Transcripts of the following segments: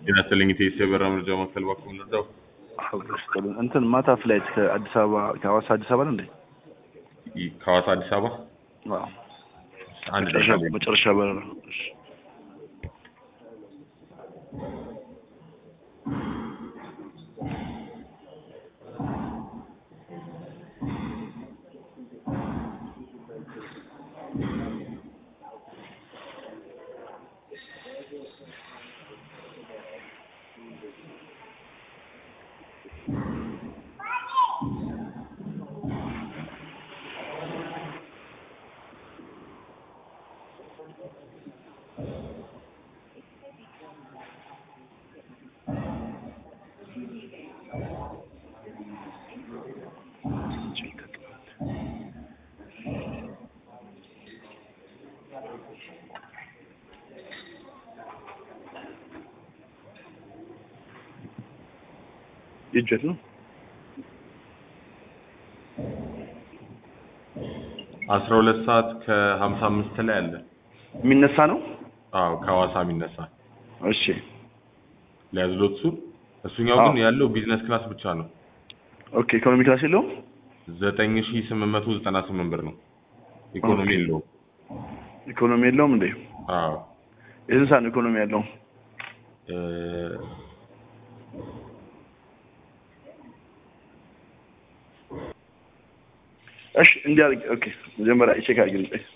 ጤና ይስጥልኝ ኢቴስ የበራ መረጃ ማዕከል እባክዎ ልርዳው? እንትን ማታ ፍላይት ከአዲስ አበባ ከሐዋሳ አዲስ አበባ ነው እንዴ? ይ- ከሐዋሳ አዲስ አበባ አዎ። አንድ መጨረሻ ደቂቃ መጨረሻ በረራ። እሺ። የእጀት ነው አስራ ሁለት ሰዓት ከሀምሳ አምስት ላይ አለ። የሚነሳ ነው። አዎ ከሐዋሳ የሚነሳ እሺ ሊያዝሎት እሱ እሱኛው አዎ። ግን ያለው ቢዝነስ ክላስ ብቻ ነው። ኦኬ። ኢኮኖሚ ክላስ የለውም። ዘጠኝ ሺ ስምንት መቶ ዘጠና ስምንት ብር ነው። ኢኮኖሚ ኦኬ። የለውም። ኢኮኖሚ የለውም እንዴ? አዎ የስንት ሰዓት ነው ኢኮኖሚ ያለው? እ፣ እሺ እንዲህ አድርጊ። ኦኬ መጀመሪያ ቼክ አድርጊ። ቆይ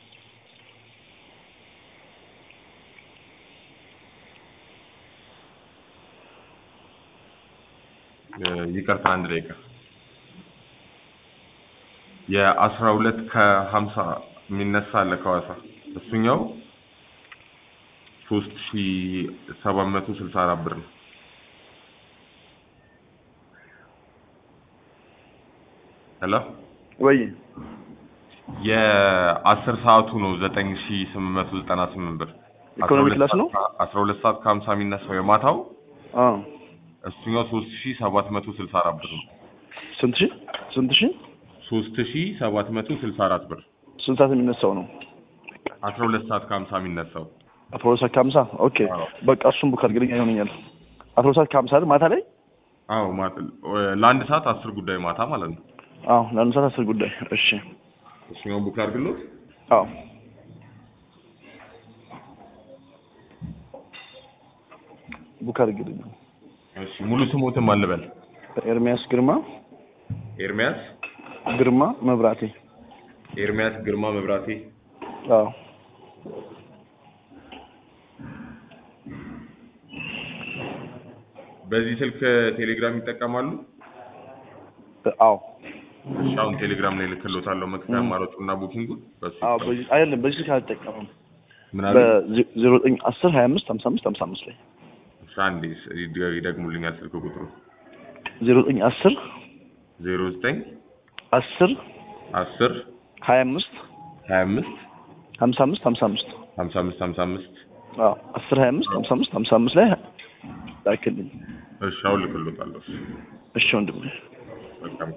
እ፣ ይቅርታ አንድ ደቂቃ የአስራ ሁለት ከሀምሳ የሚነሳ አለ ከሐዋሳ እሱኛው ሶስት ሺ ሰባት መቶ ስልሳ አራት ብር ነው። ሄሎ ወይ የአስር ሰዓቱ ነው ዘጠኝ ሺ ስምንት መቶ ዘጠና ስምንት ብር ኢኮኖሚ ክላስ ነው? አስራ ሁለት ሰዓት ከሀምሳ የሚነሳው የማታው አዎ። እሱኛው ሶስት ሺ ሰባት መቶ ስልሳ አራት ብር ነው። ስንት ሺህ ስንት ሺህ ሶስት ሺ ሰባት መቶ ስልሳ አራት ብር ስንት ሰዓት የሚነሳው ነው? አስራ ሁለት ሰዓት ከሀምሳ የሚነሳው አስራ ሁለት ሰዓት ከሀምሳ ኦኬ። አዎ። በቃ እሱን ቡክ አድርግልኝ ይሆነኛል። አስራ ሁለት ሰዓት ከሀምሳ አይደል ማታ ላይ? አዎ ማታ ለአንድ ሰዓት አስር ጉዳይ ማታ ማለት ነው። አዎ ለአንድ ሰዓት አስር ጉዳይ። እሺ እሱኛውን ቡክ አድርግሎት። አዎ ቡክ አድርግልኝ። እሺ ሙሉ ስሞትም አልበል ኤርሚያስ ግርማ ኤርሚያስ ግርማ መብራቴ። ኤርሚያስ ግርማ መብራቴ። አዎ በዚህ ስልክ ቴሌግራም ይጠቀማሉ? አዎ እሺ አሁን ቴሌግራም ላይ ልክሎታለሁ መክፈያ አማራጩና ቡኪንጉን በሱ አዎ ይጠቀሙ። በዚህ አይደለም በዚህ ስልክ አልጠቀምም። ምን አለ? በዜሮ ዘጠኝ አስር ሀያ አምስት ሀምሳ አምስት ሀምሳ አምስት ላይ እሺ አንዴ ስ- ይደ- ይደግሙልኛል ስልክ ቁጥሩ ዜሮ ዘጠኝ አስር ዜሮ ዘጠኝ አስር አስር ሀያ አምስት ሀያ አምስት ሀምሳ አምስት ሀምሳ አምስት ሀምሳ አምስት ሀምሳ አምስት አዎ አስር ሀያ አምስት ሀምሳ አምስት ሀምሳ አምስት ላይ ላክልኝ። እሺ አሁን ልክሎታለሁ። እሺ ወንድሜ በጣም